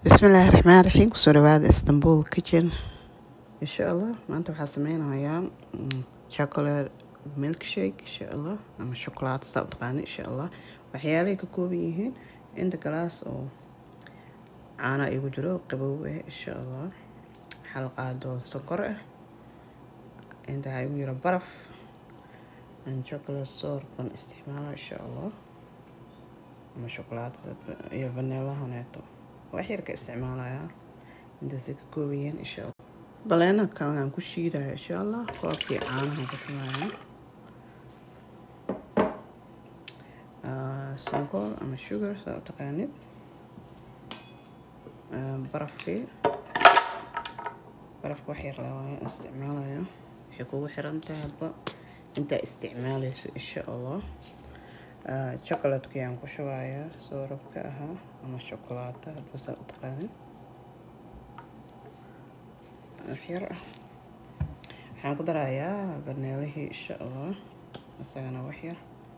bismillaahi raxmaan raxiim kusoo dhawaada istanbul kitchen insha allah maanta waxaa sameynayaa chocolate milkshake insha allah ama shukulaato saa u taqaana insha allah waxyaalahay ka kooban yihiin inta galaas oo caana igu jiro qabow ah insha allah hal qaado sokor ah inta waxaa igu jiro baraf aan chocolate soor ban isticmaala insha allah ama shukulaatada iyo vaneelahaneeto wax yar ka isticmaalayaa intaasay ka kooban yihiin insha allah baleena kale aan ku shiidaya insha allah koobkii caanaha ku shubaya sonkor ama sugar saa u taqaanid barafkii barafka wax yar lawaayo isticmaalaya waxay kugu xiran tahay hadba intaa isticmaalayso insha allah chocolatekii aan ku shubayaa soorabka ahaa ama shukulaato hadba saa u taqaanid waxyar ah waxaan ku darayaa baneelihii insha allah isagana waxyar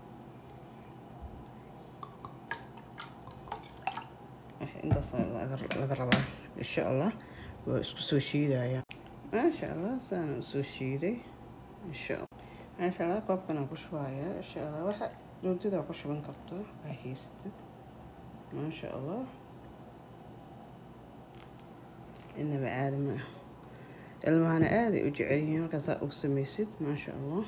intaas laga rabaa insha allah waa isku soo shiidaya maasha allah saana usoo shiiday insha allah maasha allah koobkan aan ku shubaya insha allah waxa joogtada ku shuban karto waa haysatid maasha allah inaba caadi ma ah ilmahana aaday u jecel yihiin markaasaa ugu samaysid maasha allah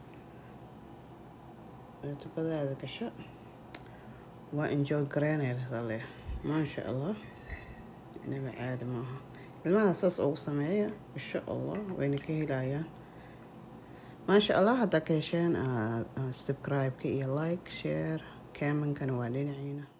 tubadaada gasho waa enjoy gareynaysaa leh maasha allah inaba caadi maaha ilmaha saas ugu sameeya insha allah wayna ka helayaan maasha allah haddaa ka hesheen subscribe-ka iyo like share kamankana waa dhinaciina